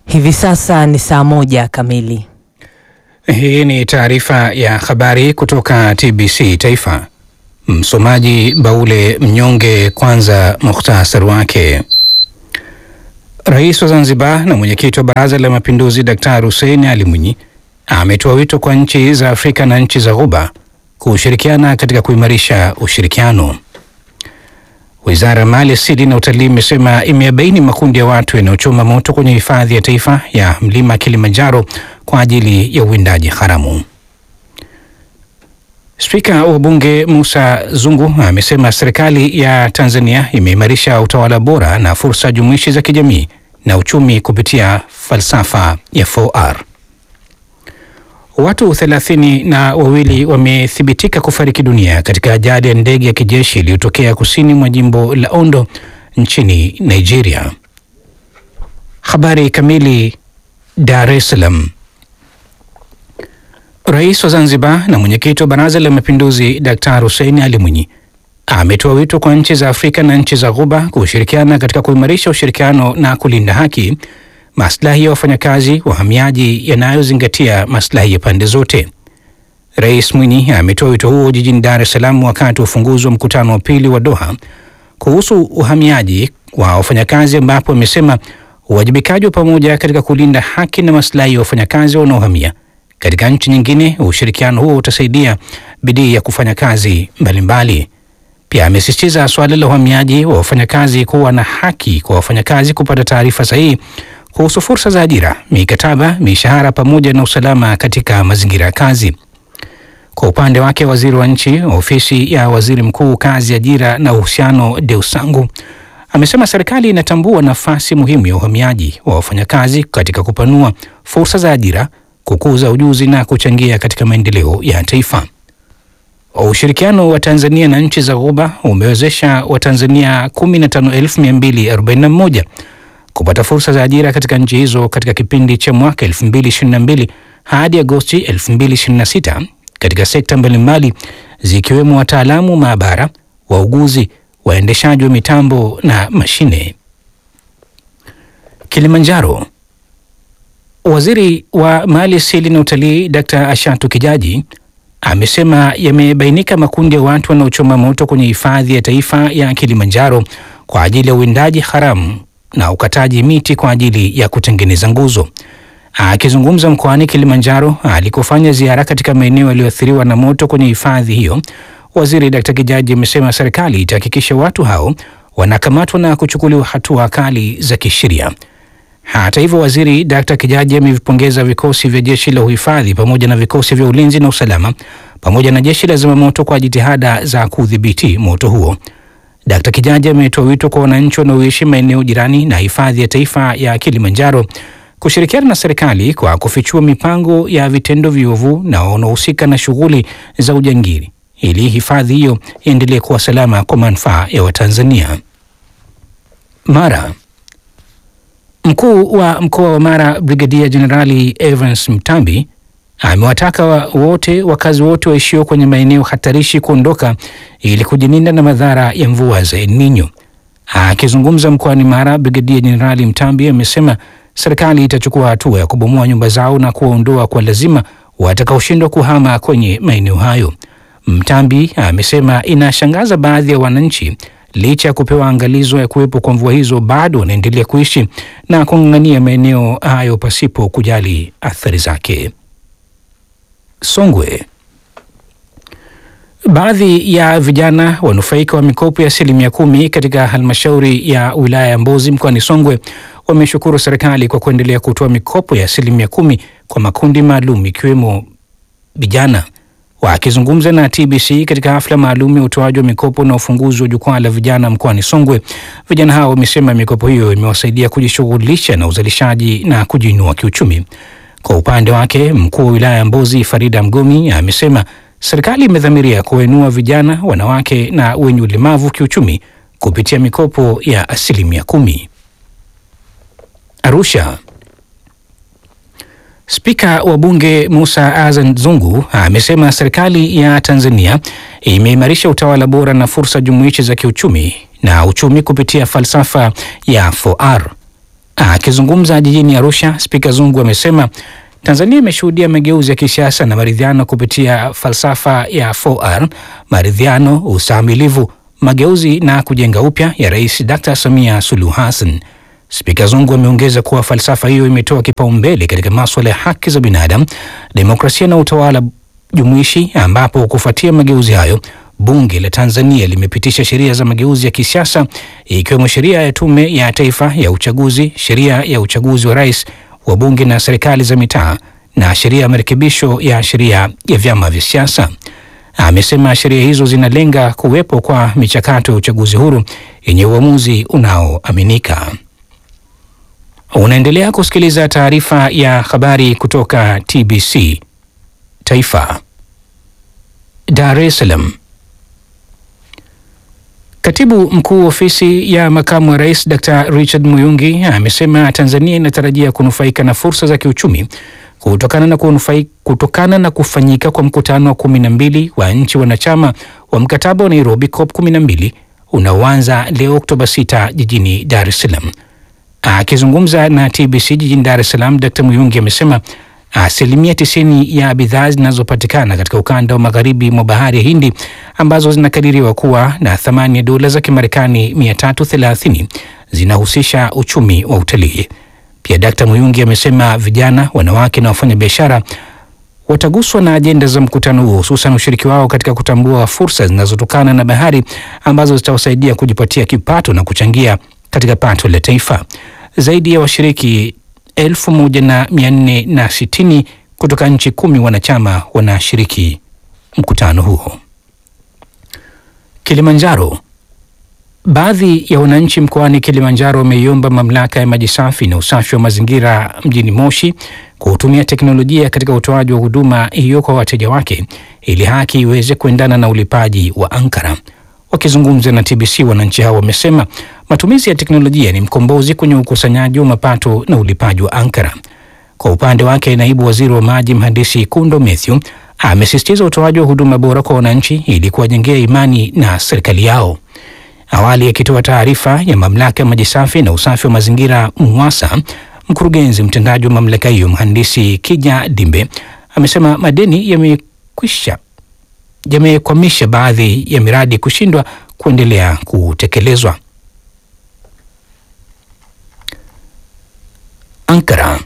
Hivi sasa ni saa moja kamili. Hii ni taarifa ya habari kutoka TBC Taifa. Msomaji Baule Mnyonge. Kwanza muhtasari wake. Rais wa Zanzibar na mwenyekiti wa Baraza la Mapinduzi Daktari Hussein Ali Mwinyi ametoa wito kwa nchi za Afrika na nchi za Ghuba kushirikiana katika kuimarisha ushirikiano. Wizara ya Mali Asili na Utalii imesema imebaini makundi ya watu yanayochoma moto kwenye hifadhi ya taifa ya mlima Kilimanjaro kwa ajili ya uwindaji haramu. Spika wa Bunge Musa Zungu amesema serikali ya Tanzania imeimarisha utawala bora na fursa jumuishi za kijamii na uchumi kupitia falsafa ya 4R. Watu thelathini na wawili wamethibitika kufariki dunia katika ajali ya ndege ya kijeshi iliyotokea kusini mwa jimbo la Ondo nchini Nigeria. Habari kamili. Dar es Salaam. Rais wa Zanzibar na mwenyekiti wa Baraza la Mapinduzi Daktari Hussein Ali Mwinyi ametoa wito kwa nchi za Afrika na nchi za Ghuba kushirikiana katika kuimarisha ushirikiano na kulinda haki, maslahi ya wafanyakazi, wahamiaji yanayozingatia maslahi ya pande zote. Rais Mwinyi ametoa wito huo jijini Dar es Salaam wakati wa ufunguzi wa mkutano wa pili wa Doha kuhusu uhamiaji wa wafanyakazi, ambapo amesema uwajibikaji wa pamoja katika kulinda haki na maslahi ya wafanyakazi wanaohamia katika nchi nyingine. Ushirikiano huo utasaidia bidii ya kufanya kazi mbalimbali. Pia amesisitiza suala la uhamiaji wa wafanyakazi kuwa na haki kwa wafanyakazi kupata taarifa sahihi kuhusu fursa za ajira, mikataba, mishahara pamoja na usalama katika mazingira ya kazi. Kwa upande wake, waziri wa nchi ofisi ya waziri mkuu, kazi, ajira na uhusiano, Deusangu amesema serikali inatambua nafasi muhimu ya uhamiaji wa wafanyakazi katika kupanua fursa za ajira kukuza ujuzi na kuchangia katika maendeleo ya taifa. Ushirikiano wa Tanzania na nchi za Ghuba umewezesha Watanzania 15241 kupata fursa za ajira katika nchi hizo katika kipindi cha mwaka 2022 hadi Agosti 2026 katika sekta mbalimbali zikiwemo wataalamu maabara, wauguzi, waendeshaji wa mitambo na mashine. Kilimanjaro. Waziri wa Mali Asili na Utalii Dkt. Ashatu Kijaji amesema yamebainika makundi ya watu wanaochoma moto kwenye hifadhi ya taifa ya Kilimanjaro kwa ajili ya uwindaji haramu na ukataji miti kwa ajili ya kutengeneza nguzo. Akizungumza mkoani Kilimanjaro alikofanya ziara katika maeneo yaliyoathiriwa na moto kwenye hifadhi hiyo, Waziri Dkt. Kijaji amesema serikali itahakikisha watu hao wanakamatwa na kuchukuliwa hatua kali za kisheria. Hata hivyo, waziri Dkt. Kijaji amevipongeza vikosi vya jeshi la uhifadhi pamoja na vikosi vya ulinzi na usalama pamoja na jeshi la zimamoto kwa jitihada za kudhibiti moto huo. Dkt. Kijaji ametoa wito kwa wananchi wanaoishi maeneo jirani na hifadhi ya taifa ya Kilimanjaro kushirikiana na serikali kwa kufichua mipango ya vitendo viovu na wanaohusika na shughuli za ujangili ili hifadhi hiyo iendelee kuwa salama kwa manufaa ya Watanzania. Mara Mkuu wa mkoa wa Mara Brigadia Jenerali Evans Mtambi amewataka wote wakazi wote waishio kwenye maeneo hatarishi kuondoka ili kujilinda na madhara ya mvua za El Nino. Akizungumza mkoani Mara, Brigadia Jenerali Mtambi amesema serikali itachukua hatua ya kubomoa nyumba zao na kuwaondoa kwa lazima watakaoshindwa kuhama kwenye maeneo hayo. Mtambi amesema inashangaza baadhi ya wananchi licha ya kupewa angalizo ya kuwepo kwa mvua hizo bado wanaendelea kuishi na kung'ang'ania maeneo hayo pasipo kujali athari zake. Songwe. Baadhi ya vijana wanufaika wa mikopo ya asilimia kumi katika halmashauri ya wilaya ya Mbozi mkoani Songwe wameshukuru serikali kwa kuendelea kutoa mikopo ya asilimia kumi kwa makundi maalum ikiwemo vijana. Wakizungumza na TBC katika hafla maalum ya utoaji wa mikopo na ufunguzi wa jukwaa la vijana mkoani Songwe, vijana hao wamesema mikopo hiyo imewasaidia kujishughulisha na uzalishaji na kujiinua kiuchumi. Kwa upande wake, mkuu wa wilaya ya Mbozi Farida Mgomi amesema serikali imedhamiria kuwainua vijana, wanawake na wenye ulemavu kiuchumi kupitia mikopo ya asilimia kumi. Arusha. Spika wa Bunge Musa Azan Zungu amesema serikali ya Tanzania imeimarisha utawala bora na fursa jumuishi za kiuchumi na uchumi kupitia falsafa ya 4R. Akizungumza jijini Arusha, Spika Zungu amesema Tanzania imeshuhudia mageuzi ya kisiasa na maridhiano kupitia falsafa ya 4R: maridhiano, ustahimilivu, mageuzi na kujenga upya ya Rais Dr. Samia Suluhu Hassan. Spika Zungu ameongeza kuwa falsafa hiyo imetoa kipaumbele katika maswala ya haki za binadamu, demokrasia na utawala jumuishi, ambapo kufuatia mageuzi hayo Bunge la Tanzania limepitisha sheria za mageuzi ya kisiasa ikiwemo sheria ya Tume ya Taifa ya Uchaguzi, sheria ya uchaguzi wa rais, wa bunge na serikali za mitaa na sheria ya marekebisho ya sheria ya vyama vya siasa. Amesema sheria hizo zinalenga kuwepo kwa michakato ya uchaguzi huru yenye uamuzi unaoaminika. Unaendelea kusikiliza taarifa ya habari kutoka TBC Taifa. Dar es Salaam. Katibu mkuu ofisi ya makamu wa rais Dr. Richard Muyungi amesema Tanzania inatarajia kunufaika na fursa za kiuchumi kutokana na, kunufai, kutokana na kufanyika kwa mkutano wa kumi na mbili wa nchi wanachama wa mkataba wa Nairobi COP 12 unaoanza leo Oktoba 6 jijini Dar es Salaam. Akizungumza na TBC jijini Dar es Salaam, Dr. Muyungi amesema asilimia tisini ya bidhaa zinazopatikana katika ukanda wa magharibi mwa bahari ya Hindi ambazo zinakadiriwa kuwa na thamani ya dola za Kimarekani 330 zinahusisha uchumi wa utalii. Pia Dkt. Muyungi amesema vijana, wanawake na wafanyabiashara wataguswa na ajenda za mkutano huo, hususan ushiriki wao katika kutambua fursa zinazotokana na bahari ambazo zitawasaidia kujipatia kipato na kuchangia katika pato la taifa. Zaidi ya washiriki elfu moja na mia nne na sitini kutoka nchi kumi wanachama wanashiriki mkutano huo. Kilimanjaro. Baadhi ya wananchi mkoani Kilimanjaro wameiomba mamlaka ya maji safi na usafi wa mazingira mjini Moshi kutumia teknolojia katika utoaji wa huduma hiyo kwa wateja wake ili haki iweze kuendana na ulipaji wa ankara. Wakizungumza na TBC, wananchi hao wamesema matumizi ya teknolojia ni mkombozi kwenye ukusanyaji wa mapato na ulipaji wa ankara. Kwa upande wake, naibu waziri wa maji mhandisi Kundo Mathew amesisitiza utoaji wa huduma bora kwa wananchi ili kuwajengea imani na serikali yao. Awali akitoa taarifa ya mamlaka ya maji safi na usafi wa mazingira MUWASA, mkurugenzi mtendaji wa mamlaka hiyo mhandisi Kija Dimbe amesema madeni yamekwisha yamekwamisha baadhi ya miradi kushindwa kuendelea kutekelezwa. Ankara.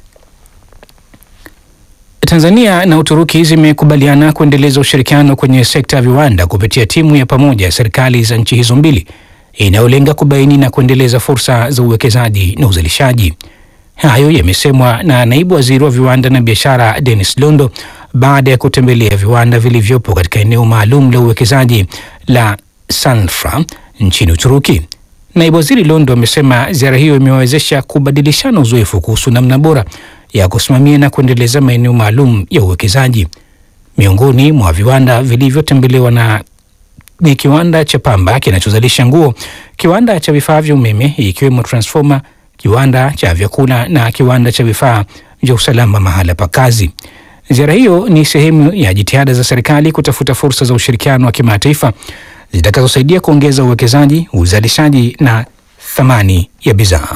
Tanzania na Uturuki zimekubaliana kuendeleza ushirikiano kwenye sekta ya viwanda kupitia timu ya pamoja ya serikali za nchi hizo mbili inayolenga kubaini na kuendeleza fursa za uwekezaji na uzalishaji. Hayo yamesemwa na naibu waziri wa viwanda na biashara Dennis Londo baada ya kutembelea viwanda vilivyopo katika eneo maalum la uwekezaji la Sanfra nchini Uturuki. Naibu waziri Londo amesema ziara hiyo imewawezesha kubadilishana uzoefu kuhusu namna bora ya kusimamia na kuendeleza maeneo maalum ya uwekezaji. Miongoni mwa viwanda vilivyotembelewa na ni kiwanda cha pamba kinachozalisha nguo, kiwanda cha vifaa vya umeme ikiwemo transformer, kiwanda cha vyakula na kiwanda cha vifaa vya usalama mahala pa kazi. Ziara hiyo ni sehemu ya jitihada za serikali kutafuta fursa za ushirikiano wa kimataifa zitakazosaidia kuongeza uwekezaji, uzalishaji na thamani ya bidhaa.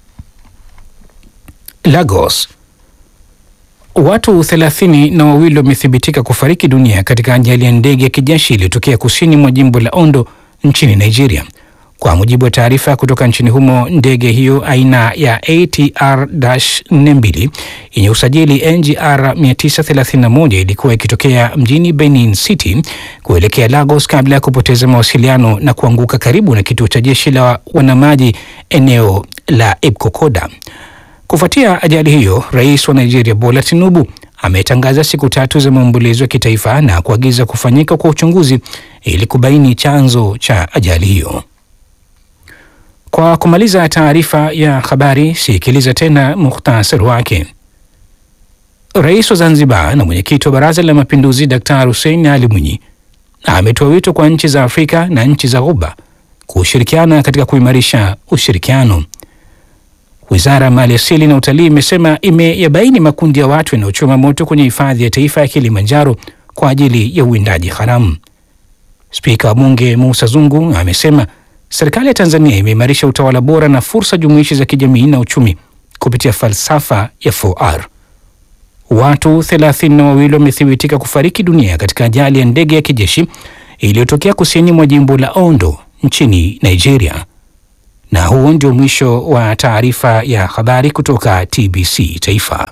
Lagos. Watu thelathini na wawili wamethibitika kufariki dunia katika ajali ya ndege ya kijeshi iliyotokea kusini mwa jimbo la Ondo nchini Nigeria. Kwa mujibu wa taarifa kutoka nchini humo, ndege hiyo aina ya ATR-42 yenye usajili NGR 931 ilikuwa ikitokea mjini Benin City kuelekea Lagos kabla ya kupoteza mawasiliano na kuanguka karibu na kituo cha jeshi la wanamaji eneo la Ibkokoda. Kufuatia ajali hiyo, rais wa Nigeria Bola Tinubu ametangaza siku tatu za maombolezo ya kitaifa na kuagiza kufanyika kwa uchunguzi ili kubaini chanzo cha ajali hiyo. Kwa kumaliza taarifa ya habari, sikiliza tena muhtasari wake. Rais wa Zanzibar na mwenyekiti wa Baraza la Mapinduzi Daktari Hussein Ali Mwinyi ametoa wito kwa nchi za Afrika na nchi za Ghuba kushirikiana katika kuimarisha ushirikiano. Wizara ya Mali Asili na Utalii imesema imeyabaini makundi ya watu yanayochoma moto kwenye hifadhi ya taifa ya Kilimanjaro kwa ajili ya uwindaji haramu. Spika wa Bunge Musa Zungu amesema serikali ya Tanzania imeimarisha utawala bora na fursa jumuishi za kijamii na uchumi kupitia falsafa ya 4R. Watu thelathini na wawili wamethibitika kufariki dunia katika ajali ya ndege ya kijeshi iliyotokea kusini mwa jimbo la Ondo nchini Nigeria. Na huo ndio mwisho wa taarifa ya habari kutoka TBC Taifa.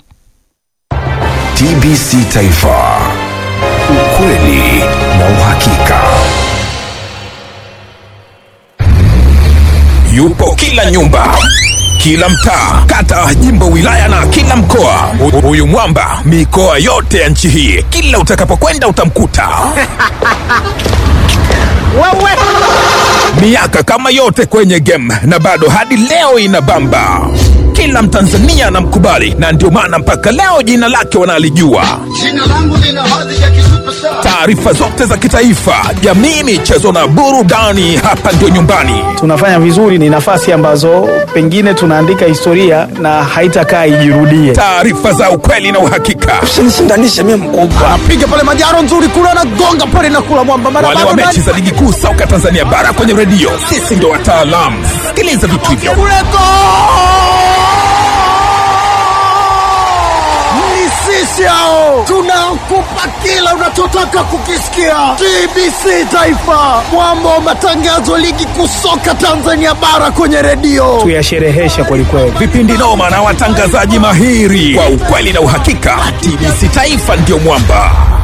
TBC Taifa, ukweli na uhakika. Yupo kila nyumba, kila mtaa, kata, jimbo, wilaya na kila mkoa. Hu- Huyu mwamba mikoa yote ya nchi hii, kila utakapokwenda utamkuta. Miaka kama yote kwenye game na bado hadi leo inabamba. Kila Mtanzania anamkubali na ndio maana mpaka leo jina lake wanalijua. Jina langu lina hadhi ya kisuperstar. Taarifa zote za kitaifa, jamii, michezo na burudani, hapa ndio nyumbani. tunafanya vizuri, ni nafasi ambazo pengine tunaandika historia na haitakaa ijirudie. Taarifa za ukweli na uhakika. usinishindanishe mimi mkubwa Piga pale majaro nzuri kule na gonga pale na kula mwamba mara wale wa bado mechi za ligi kuu soka Tanzania bara kwenye redio, sisi ndio wataalamu. Sikiliza vitu hivyo. kule go! Ni sisi hao tunakupa kila unachotaka kukisikia. TBC Taifa, mwamba wa matangazo ligi kuu soka Tanzania bara kwenye redio. Tuyasherehesha kwelikweli. Vipindi noma na watangazaji mahiri kwa ukweli na uhakika. TBC Taifa ndio mwamba.